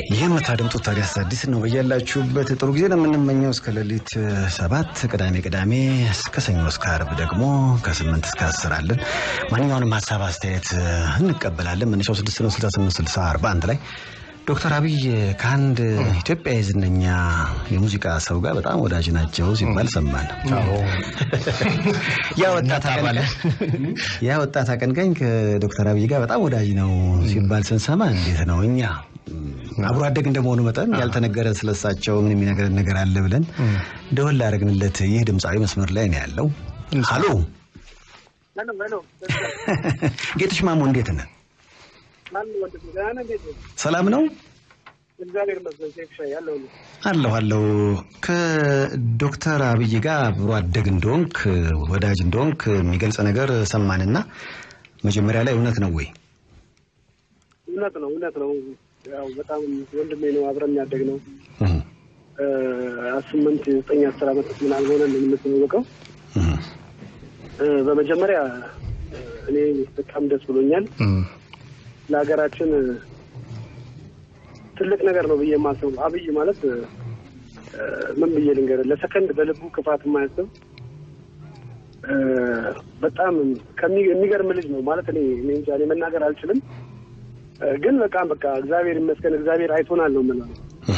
የምታደምጡት ታዲያስ አዲስ ነው። በያላችሁበት ጥሩ ጊዜ ነው የምንመኘው። እስከ ሌሊት ሰባት ቅዳሜ ቅዳሜ እስከ ሰኞ እስከ አርብ ደግሞ ከስምንት እስከ አስር አለን። ማንኛውንም ሀሳብ አስተያየት እንቀበላለን። መነሻው ስድስት ነው ስልሳ ስምንት ስልሳ አርባ አንድ ላይ ዶክተር አብይ ከአንድ ኢትዮጵያዊ ዝነኛ የሙዚቃ ሰው ጋር በጣም ወዳጅ ናቸው ሲባል ሰማን። ያ ወጣት አቀንቃኝ ከዶክተር አብይ ጋር በጣም ወዳጅ ነው ሲባል ስንሰማ እንዴት ነው እኛ አብሮ አደግ እንደመሆኑ መጠን ያልተነገረ ስለሳቸው ምን የሚነገረን ነገር አለ ብለን ደወል ላደረግንለት ይህ ድምፃዊ መስመር ላይ ነው ያለው። ሀሎ ጌትሽ ማሞ እንዴት ነህ? ሰላም ነው አለሁ አለሁ። ከዶክተር አብይ ጋር አብሮ አደግ እንደሆንክ ወዳጅ እንደሆንክ የሚገልጽ ነገር ሰማንና መጀመሪያ ላይ እውነት ነው ወይ? እውነት ነው እውነት ነው። ያው በጣም ወንድሜ ነው፣ አብረን ያደግ ነው። ስምንት ዘጠኝ አስር ዓመት ምናምን ሆነን የምንተዋወቀው። በመጀመሪያ እኔ በጣም ደስ ብሎኛል። ለሀገራችን ትልቅ ነገር ነው ብዬ የማስበው አብይ ማለት ምን ብዬ ልንገርህ፣ ለሰከንድ በልቡ ክፋት የማያስብ በጣም የሚገርም ልጅ ነው ማለት እኔ እኔ እንጃ እኔ መናገር አልችልም። ግን በጣም በቃ እግዚአብሔር ይመስገን እግዚአብሔር አይቶናል ነው የምለው።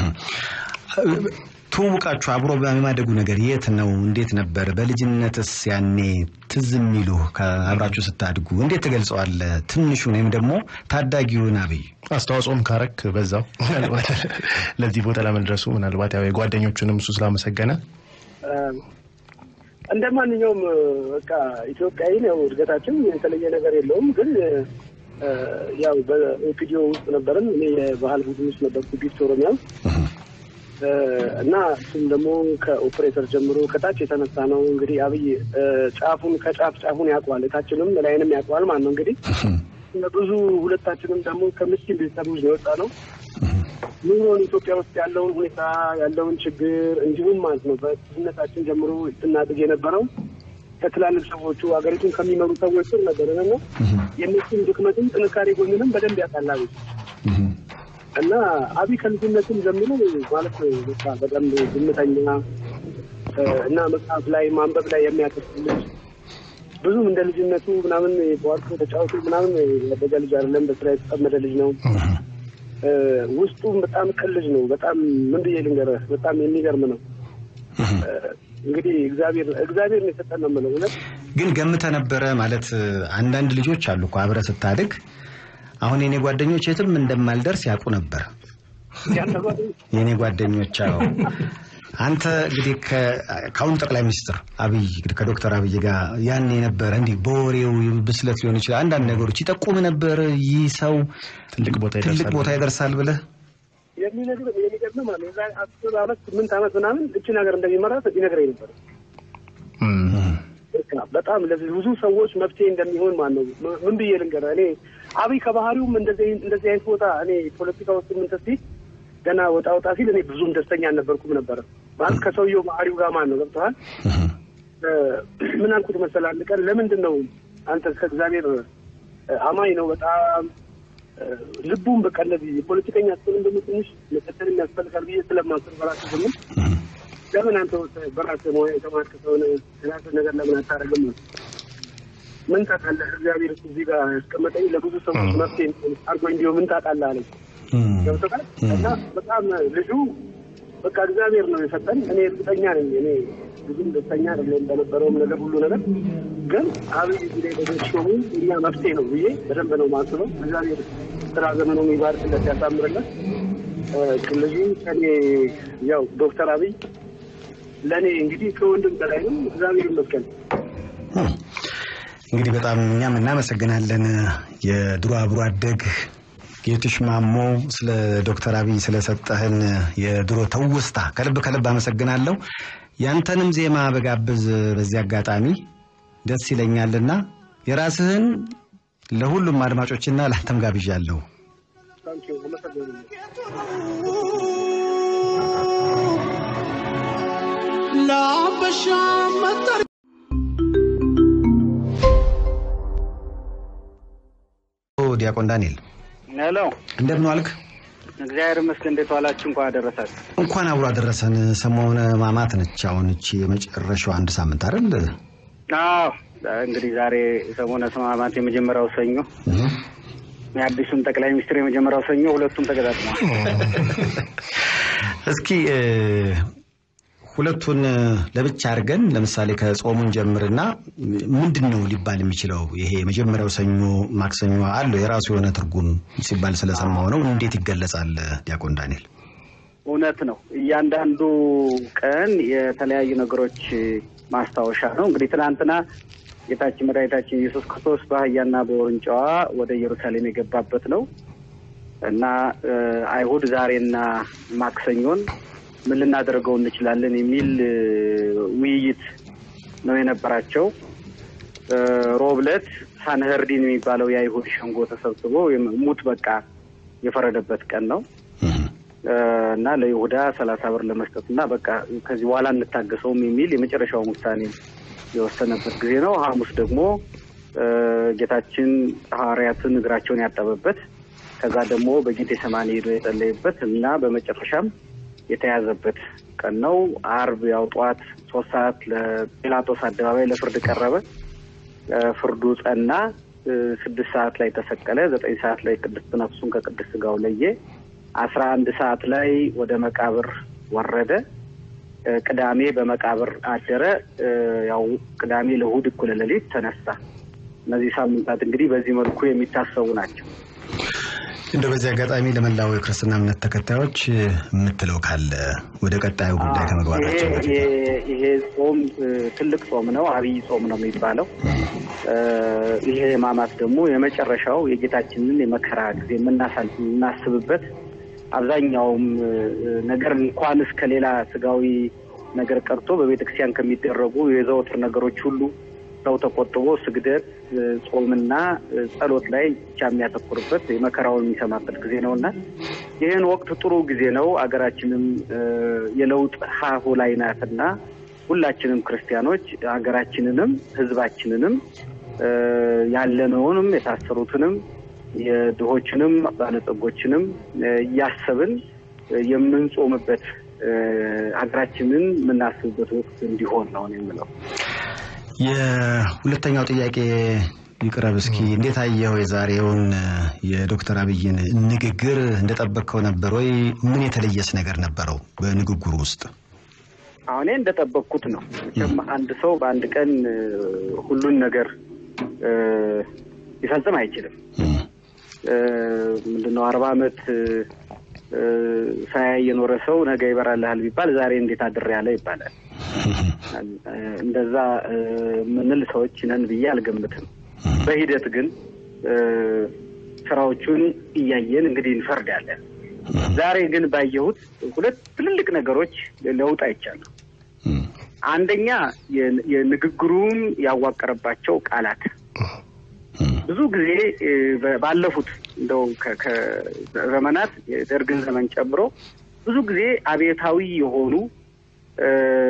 ትውውቃችሁ አብሮ በማደጉ ነገር የት ነው? እንዴት ነበር? በልጅነትስ ያኔ ትዝ የሚሉ አብራችሁ ስታድጉ እንዴት ትገልጸዋለህ? ትንሹን ወይም ደግሞ ታዳጊውን አብይ አስተዋጽኦም ካረክ በዛው ምናልባት ለዚህ ቦታ ለመድረሱ ምናልባት ያው የጓደኞቹንም እሱ ስላመሰገነ እንደ ማንኛውም በቃ ኢትዮጵያዊ ነው እድገታችን፣ የተለየ ነገር የለውም። ግን ያው በኦፒዲዮ ውስጥ ነበርን። እኔ የባህል ቡድን ውስጥ ነበርኩ ቢፍት ኦሮሚያ ውስጥ እና እሱም ደግሞ ከኦፕሬተር ጀምሮ ከታች የተነሳ ነው። እንግዲህ አብይ ጫፉን ከጫፍ ጫፉን ያውቀዋል፣ እታችንም ላይንም ያውቀዋል ማለት ነው። እንግዲህ ብዙ ሁለታችንም ደግሞ ከምስኪን ቤተሰቦች ነው የወጣ ነው። ኑሮን ኢትዮጵያ ውስጥ ያለውን ሁኔታ ያለውን ችግር እንዲሁም ማለት ነው በልጅነታችን ጀምሮ ስናድግ የነበረው ከትላልቅ ሰዎቹ ሀገሪቱን ከሚመሩ ሰዎች ስር ነበርን እና የእነሱን ድክመትም ጥንካሬ ጎንንም በደንብ ያውቃል እና አብይ ከልጅነትም ጀምሮ ማለት በቃ በደንብ ዝምተኛ እና መጽሐፍ ላይ ማንበብ ላይ የሚያተኩር ልጅ ብዙም እንደ ልጅነቱ ምናምን በዋርኮ ተጫወቱ ምናምን ያደገ ልጅ አይደለም። በስራ የተጠመደ ልጅ ነው። ውስጡም በጣም ቅን ልጅ ነው። በጣም ምን ብዬ ልንገርህ፣ በጣም የሚገርም ነው። እንግዲህ እግዚአብሔር እግዚአብሔር ነው የሰጠን ነው የምለው። እውነት ግን ገምተህ ነበረ ማለት አንዳንድ ልጆች አሉ እኮ አብረህ ስታድግ አሁን የኔ ጓደኞች የትም እንደማልደርስ ያውቁ ነበር። የኔ ጓደኞች አዎ። አንተ እንግዲህ ከአሁኑ ጠቅላይ ሚኒስትር አብይ ከዶክተር አብይ ጋር ያን የነበረ እንዲህ በወሬው ብስለት ሊሆን ይችላል አንዳንድ ነገሮች ይጠቁም ነበር። ይህ ሰው ትልቅ ቦታ ትልቅ ቦታ ይደርሳል ብለህ የሚነግርህ የሚገርምህ ማለት የዛሬ አስር ዓመት ስምንት ዓመት ምናምን እችን ሀገር እንደሚመራት ይነግረኝ ነበር። በጣም ለብዙ ሰዎች መፍትሄ እንደሚሆን ማለት ነው። ምን ብዬ ልንገርህ እኔ አብይ ከባህሪውም እንደዚህ እንደዚህ አይነት ቦታ እኔ ፖለቲካ ውስጥ ምን ተስቲ ገና ወጣ ወጣ ሲል እኔ ብዙም ደስተኛ አልነበርኩም ነበረ ማለት ከሰውየው ባህሪው ጋር ማለት ነው። ገብቶሃል? ምን አልኩት መሰለህ አንድ ቀን ለምንድን ነው አንተ ከእግዚአብሔር አማኝ ነው በጣም ልቡም በቃ እነዚህ የፖለቲከኛ ስትሆን ደግሞ ትንሽ መቀጠል የሚያስፈልጋል ብዬ ስለማስብ በራስህ ዝምን ለምን አንተ በራስህ ሙያ የተማርክ ሰሆነ ራስህ ነገር ለምን አታደርግም? ምን ታውቃለህ? እግዚአብሔር እዚህ ጋር ያስቀመጠኝ ለብዙ ሰዎች መፍትሄ አድርጎ እንዲሁ ምን ታውቃለህ አለኝ። ገብቶሃል? እና በጣም ልጁ በቃ እግዚአብሔር ነው የሰጠን። እኔ እርግጠኛ ነኝ እኔ ብዙም ደስተኛ አይደለም በነበረውም ነገር ሁሉ ነገር ግን አብይ ጊዜ በደሾሙ እኛ መፍትሄ ነው ብዬ በደንብ ነው ማስበው። እግዚአብሔር ስራ ዘመኑ የሚባርክለት ያሳምርለት። ልጁ ከኔ ያው ዶክተር አብይ ለእኔ እንግዲህ ከወንድም በላይ ነው። እግዚአብሔር ይመስገን። እንግዲህ በጣም እኛም እናመሰግናለን የድሮ አብሮ አደግ ጌትሽ ማሞ ስለ ዶክተር አብይ ስለሰጠህን የድሮ ተውስታ ከልብ ከልብ አመሰግናለሁ። ያንተንም ዜማ በጋብዝ በዚህ አጋጣሚ ደስ ይለኛልና የራስህን ለሁሉም አድማጮችና ለአንተም ጋብዣለሁ። ለአበሻ መጠር ዲያቆን ዳንኤል ሄሎ እንደምን ዋልክ? እግዚአብሔር ይመስገን። እንዴት ዋላችሁ? እንኳን አደረሳችሁ። እንኳን አብሮ አደረሰን። ሰሞነ ሕማማት ነች። አሁን እቺ የመጨረሻው አንድ ሳምንት አይደል? አዎ እንግዲህ ዛሬ ሰሞነ ሕማማት የመጀመሪያው ሰኞ፣ የአዲሱን ጠቅላይ ሚኒስትር የመጀመሪያው ሰኞ፣ ሁለቱም ተገጣጥመዋል። እስኪ እ፣ ሁለቱን ለብቻ አድርገን ለምሳሌ ከጾሙን ጀምርና ምንድን ነው ሊባል የሚችለው? ይሄ የመጀመሪያው ሰኞ ማክሰኞ አለው የራሱ የሆነ ትርጉም ሲባል ስለሰማው ነው። እንዴት ይገለጻል ዲያቆን ዳንኤል? እውነት ነው። እያንዳንዱ ቀን የተለያዩ ነገሮች ማስታወሻ ነው። እንግዲህ ትናንትና ጌታችን መድኃኒታችን ኢየሱስ ክርስቶስ በአህያና በውርንጫዋ ወደ ኢየሩሳሌም የገባበት ነው እና እ፣ አይሁድ ዛሬና ማክሰኞን ምን ልናደርገው እንችላለን የሚል እ፣ ውይይት ነው የነበራቸው። እ፣ ሮብ ዕለት ሳንኸርዲን የሚባለው የአይሁድ ሸንጎ ተሰብስቦ የም- ሙት በቃ የፈረደበት ቀን ነው እ፣ እና ለይሁዳ ሰላሳ ብር ለመስጠት እና በቃ ከዚህ በኋላ እንታገሰውም የሚል የመጨረሻውን ውሳኔ የወሰነበት ጊዜ ነው። ሐሙስ ደግሞ እ፣ ጌታችን ሐዋርያትን እግራቸውን ያጠበበት ከዛ ደግሞ በጌቴ ሰማኒ ሄዶ የጸለየበት እና በመጨረሻም የተያዘበት ቀን ነው። አርብ ያው ጠዋት ሶስት ሰዓት ለጲላጦስ አደባባይ ለፍርድ ቀረበ። እ፣ ፍርዱ ጸና። እ፣ ስድስት ሰዓት ላይ ተሰቀለ። ዘጠኝ ሰዓት ላይ ቅድስት ነፍሱን ከቅድስት ስጋው ለየ። አስራ አንድ ሰዓት ላይ ወደ መቃብር ወረደ። እ፣ ቅዳሜ በመቃብር አደረ። እ፣ ያው ቅዳሜ ለእሑድ እኩለ ሌሊት ተነሳ። እነዚህ ሳምንታት እንግዲህ በዚህ መልኩ የሚታሰቡ ናቸው። እንደ በዚህ አጋጣሚ ለመላው የክርስትና እምነት ተከታዮች የምትለው ካለ ወደ ቀጣዩ ጉዳይ ከመግባታቸው ይሄ- በፊት ይሄ- ይሄ ጾም እ፣ ትልቅ ጾም ነው። አብይ ጾም ነው የሚባለው። እ፣ ይሄ ሕማማት ደግሞ የመጨረሻው የጌታችንን የመከራ ጊዜ የምናሳል የምናስብበት አብዛኛውም እ፣ ነገር እንኳን እስከ ሌላ ስጋዊ ነገር ቀርቶ በቤተክርስቲያን ከሚደረጉ የዘወትር ነገሮች ሁሉ ሰው ተቆጥቦ ስግደት፣ እ፣ ጾምና እ፣ ጸሎት ላይ ብቻ የሚያተኩርበት የመከራውን የሚሰማበት ጊዜ ነው እና ይህን ወቅት ጥሩ ጊዜ ነው። አገራችንም እ፣ የለውጥ ሀሁ ላይ ናትና ሁላችንም ክርስቲያኖች ሀገራችንንም ሕዝባችንንም እ፣ ያለነውንም የታሰሩትንም የድሆችንም ባለጸጎችንም እ፣ እያሰብን እ፣ የምንጾምበት እ፣ ሀገራችንን የምናስብበት ወቅት እንዲሆን ነው እኔ የምለው። የሁለተኛው ጥያቄ ይቅረብ እስኪ እንዴት አየኸው የዛሬውን እ፣ የዶክተር አብይን ንግግር እንደጠበቅከው ነበር ወይ ምን የተለየስ ነገር ነበረው በንግግሩ ውስጥ አሁን እኔ እንደጠበቅኩት ነው። መቼም አንድ ሰው በአንድ ቀን እ፣ ሁሉን ነገር እ፣ ሊፈጽም አይችልም። እም፣ እ፣ ምንድነው አርባ ዓመት እ፣ እ፣ ሳያይ የኖረ ሰው ነገ ይበራልሃል ቢባል ዛሬ እንዴት አድር ያለ ይባላል። እ፣ እንደዛ እ፣ ምንል ሰዎች ነን ብዬ አልገምትም። በሂደት ግን እ፣ ስራዎቹን እያየን እንግዲህ እንፈርዳለን። ዛሬ ግን ባየሁት ሁለት ትልልቅ ነገሮች ለውጥ አይቻለሁ። እም፣ አንደኛ የ- የንግግሩን ያዋቀረባቸው ቃላት እም፣ ብዙ ጊዜ እ፣ በ- ባለፉት እንደው ከ- ከዘመናት የደርግን ዘመን ጨምሮ ብዙ ጊዜ አብዮታዊ የሆኑ እ፣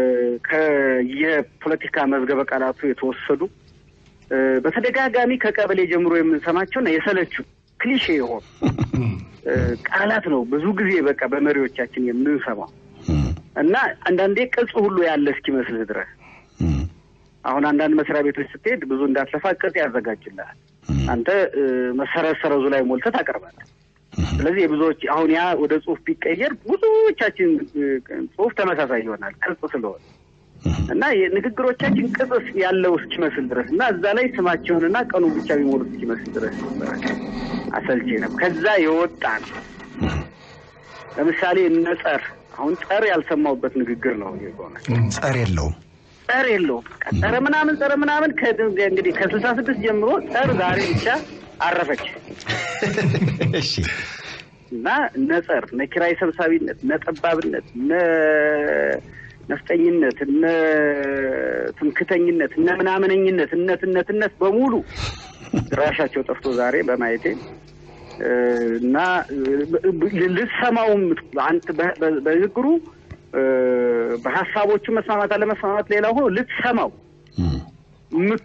ከየፖለቲካ መዝገበ ቃላቱ የተወሰዱ እ፣ በተደጋጋሚ ከቀበሌ ጀምሮ የምንሰማቸውና የሰለቹ ክሊሼ የሆኑ እ፣ ቃላት ነው ብዙ ጊዜ በቃ በመሪዎቻችን የምንሰማው እም፣ እና አንዳንዴ ቅጽ ሁሉ ያለ እስኪመስልህ ድረስ እም፣ አሁን አንዳንድ መስሪያ ቤቶች ስትሄድ ብዙ እንዳትለፋ ቅጽ ያዘጋጅልሃል። እም፣ አንተ እ፣ መሰረት ሰረዙ ላይ ሞልተህ ታቀርባለህ። ስለዚህ የብዙዎች አሁን ያ ወደ ጽሁፍ ቢቀየር ብዙዎቻችን እ፣ ጽሁፍ ተመሳሳይ ይሆናል ቅጽ ስለሆነ እና የንግግሮቻችን ቅጽ ያለው እስኪመስል ድረስ እና እዛ ላይ ስማቸውንና ቀኑ ብቻ ቢሞሉት እስኪመስል ድረስ ነበረ። አሰልቼ ነው። ከዛ የወጣ ነው። ለምሳሌ እነ ጸር አሁን ጸር ያልሰማሁበት ንግግር ነው የሆነ ጸር የለውም ጸር የለውም። በቃ ጸረ ምናምን ጸረ ምናምን ከ- እንግዲህ ከስልሳ ስድስት ጀምሮ ጸር ዛሬ ብቻ አረፈች እሺ እና እነ ጸር እነ ኪራይ ሰብሳቢነት፣ እነ ጠባብነት፣ እነ ነፍጠኝነት፣ እነ ትምክተኝነት፣ እነ ምናምነኝነት፣ እነትነትነት በሙሉ ድራሻቸው ጠፍቶ ዛሬ በማየቴ እ፣ እና እ፣ ልትሰማውም አንተ በ- በ- በንግግሩ እ፣ በሀሳቦቹ መስማማት አለመስማማት ሌላ ሆኖ ልትሰማው እም፣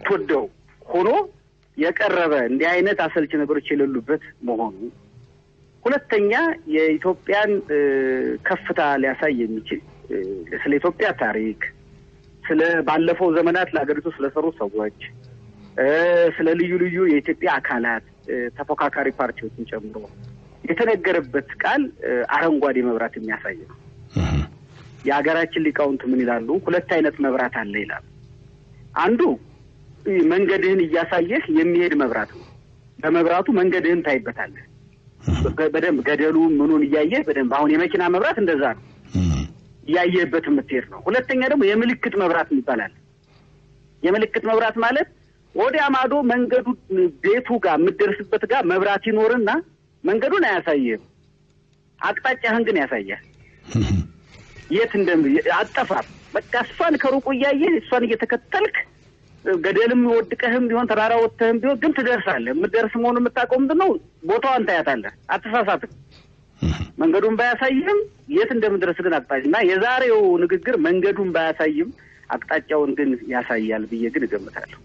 የምትወደው ሆኖ የቀረበ እንዲህ አይነት አሰልቺ ነገሮች የሌሉበት መሆኑ ሁለተኛ የኢትዮጵያን እ፣ ከፍታ ሊያሳይ የሚችል እ፣ ስለ ኢትዮጵያ ታሪክ፣ ስለ ባለፈው ዘመናት ለሀገሪቱ ስለሰሩ ሰዎች እ፣ ስለ ልዩ ልዩ የኢትዮጵያ አካላት እ፣ ተፎካካሪ ፓርቲዎችን ጨምሮ የተነገረበት ቃል እ፣ አረንጓዴ መብራት የሚያሳይ ነው። የሀገራችን ሊቃውንት ምን ይላሉ? ሁለት አይነት መብራት አለ ይላሉ። አንዱ እ፣ መንገድህን እያሳየህ የሚሄድ መብራት ነው። በመብራቱ መንገድህን ታይበታለህ። በ- በደንብ ገደሉ ምኑን እያየህ በደንብ አሁን የመኪና መብራት እንደዛ ነው እያየህበት የምትሄድ ነው። ሁለተኛ ደግሞ የምልክት መብራት ይባላል። የምልክት መብራት ማለት ወዲያ ማዶ መንገዱ ቤቱ ጋር የምትደርስበት ጋር መብራት ይኖርና መንገዱን አያሳይህም፣ አቅጣጫህን ግን ያሳያል። የት እንደ አጠፋም በቃ እሷን ከሩቁ እያየህ እሷን እየተከተልክ ገደልም ወድቀህም ቢሆን ተራራ ወጥተህም ቢሆን ግን ትደርሳለህ። የምትደርስ መሆኑን የምታውቀው ምንድን ነው? ቦታዋን ታያታለህ። አትሳሳትም። መንገዱን ባያሳይም የት እንደምድረስ ግን አቅጣጫ እና የዛሬው ንግግር መንገዱን ባያሳይም አቅጣጫውን ግን ያሳያል ብዬ ግን እገምታለሁ።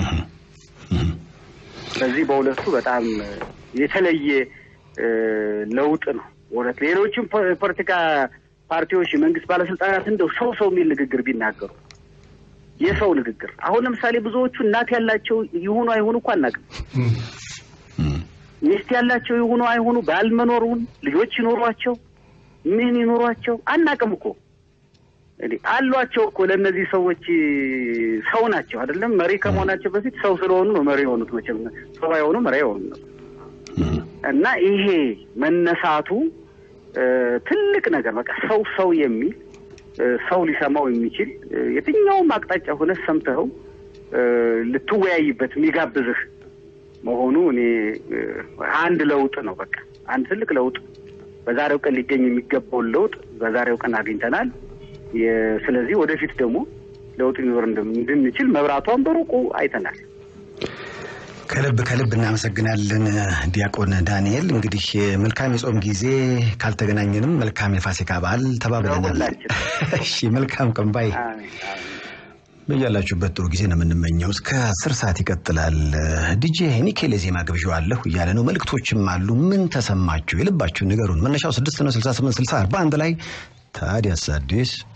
ስለዚህ በሁለቱ በጣም የተለየ እ፣ ለውጥ ነው። እውነት ሌሎችም ፖ- ፖለቲካ ፓርቲዎች፣ የመንግስት ባለስልጣናት እንደው ሰው ሰው የሚል ንግግር ቢናገሩ የሰው ንግግር አሁን ለምሳሌ ብዙዎቹ እናት ያላቸው ይሁኑ አይሁኑ እኮ አናውቅም። ሚስት ያላቸው ይሁኑ አይሁኑ ባል መኖሩን ልጆች ይኖሯቸው ምን ይኖሯቸው አናውቅም እኮ እንግዲህ አሏቸው እኮ ለእነዚህ ሰዎች ሰው ናቸው አይደለም። መሪ ከመሆናቸው በፊት ሰው ስለሆኑ ነው መሪ የሆኑት። መቼም ሰው ባይሆኑ መሪ የሆኑ ነው። እና ይሄ መነሳቱ እ፣ ትልቅ ነገር በቃ ሰው ሰው የሚል እ፣ ሰው ሊሰማው የሚችል እ፣ የትኛውም አቅጣጫ ሆነ ሰምተኸው እ፣ ልትወያይበት የሚጋብዝህ መሆኑ እኔ እ፣ አንድ ለውጥ ነው። በቃ አንድ ትልቅ ለውጥ በዛሬው ቀን ሊገኝ የሚገባውን ለውጥ በዛሬው ቀን አግኝተናል። የ- ስለዚህ ወደፊት ደግሞ ለውጥ ሊኖር እንደም- እንድንችል መብራቷን በሩቁ አይተናል። ከልብ ከልብ እናመሰግናለን ዲያቆን ዳንኤል። እንግዲህ መልካም የጾም ጊዜ ካልተገናኘንም መልካም የፋሲካ በዓል ተባብለናል። ለሁላችን። እሺ መልካም ቀን ባይ አሜን፣ አሜን። በያላችሁበት ጥሩ ጊዜ ነው የምንመኘው። እስከ አስር ሰዓት ይቀጥላል። ዲጄ ኒኬል የዜማ ግብዣዋለሁ እያለ ነው። መልእክቶችም አሉ። ምን ተሰማችሁ? የልባችሁን ንገሩን። መነሻው ስድስት ነው ስልሳ ስምንት ስልሳ አርባ አንድ ላይ ታዲያስ አዲስ